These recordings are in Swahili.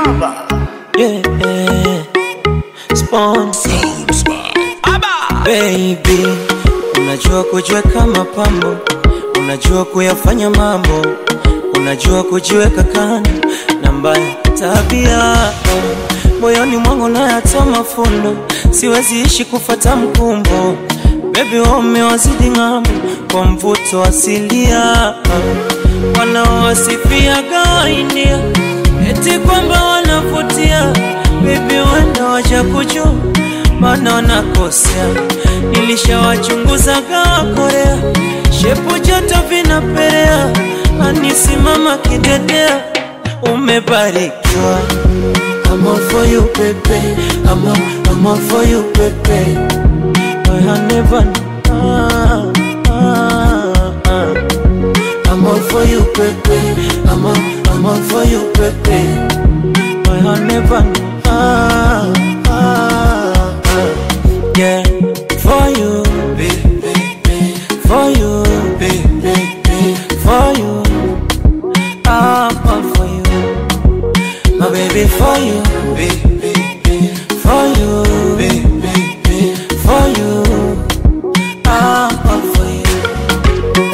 Yeah, yeah. Spawn. Baby, unajua kujiweka mapambo, unajua kuyafanya mambo, unajua kujiweka kando na mbaya tabia moyoni mwangu nayatoa mafundo, siwezi ishi kufata mkumbo. Baby, wewe umewazidi ng'ambo kwa mvuto asilia, wanaowasifia gawaindia eti kwamba wanavutia. Baby, wenda waja kujua maana wanakosea. Nilishawachunguza gawa Korea, shepu joto vinaperea, anisimama kidedea, umebarikiwa. I'm all for you, baby. I'm all, I'm all for you, baby. I have never. Ah, ah, ah. I'm all for you, baby. I'm all, I'm all for you, baby. I have never. Ah, ah, ah. Yeah, for you, for you, for you. I'm all for you, my baby, for you, for you, for you. I'm all for you.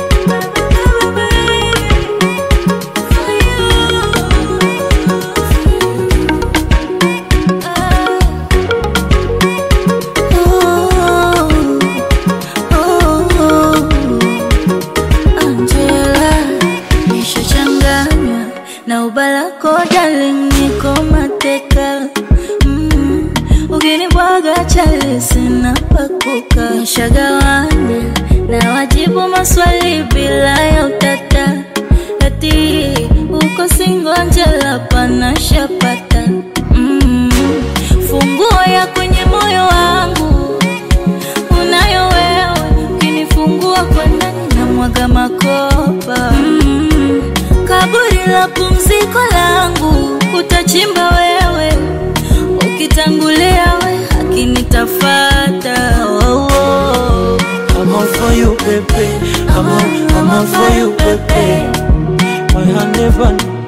Angela, nishachanganywa na ubalako darling, niko mateka mm. Ukinibwaga chali sina pakuka, nishagawanya na wajibu maswali bila ya utata, ati uko singo Angela, pana shapata mm. Funguo ya kwenye moyo wangu unayo wewe, ukinifungua kwa ndani na mwaga makopa mm. Kaburi la pumziko langu utachimba wewe, ukitangulia we haki nitafata oh, oh. I'm all for you, baby. I'm all, I'm all for you, baby. My hand never.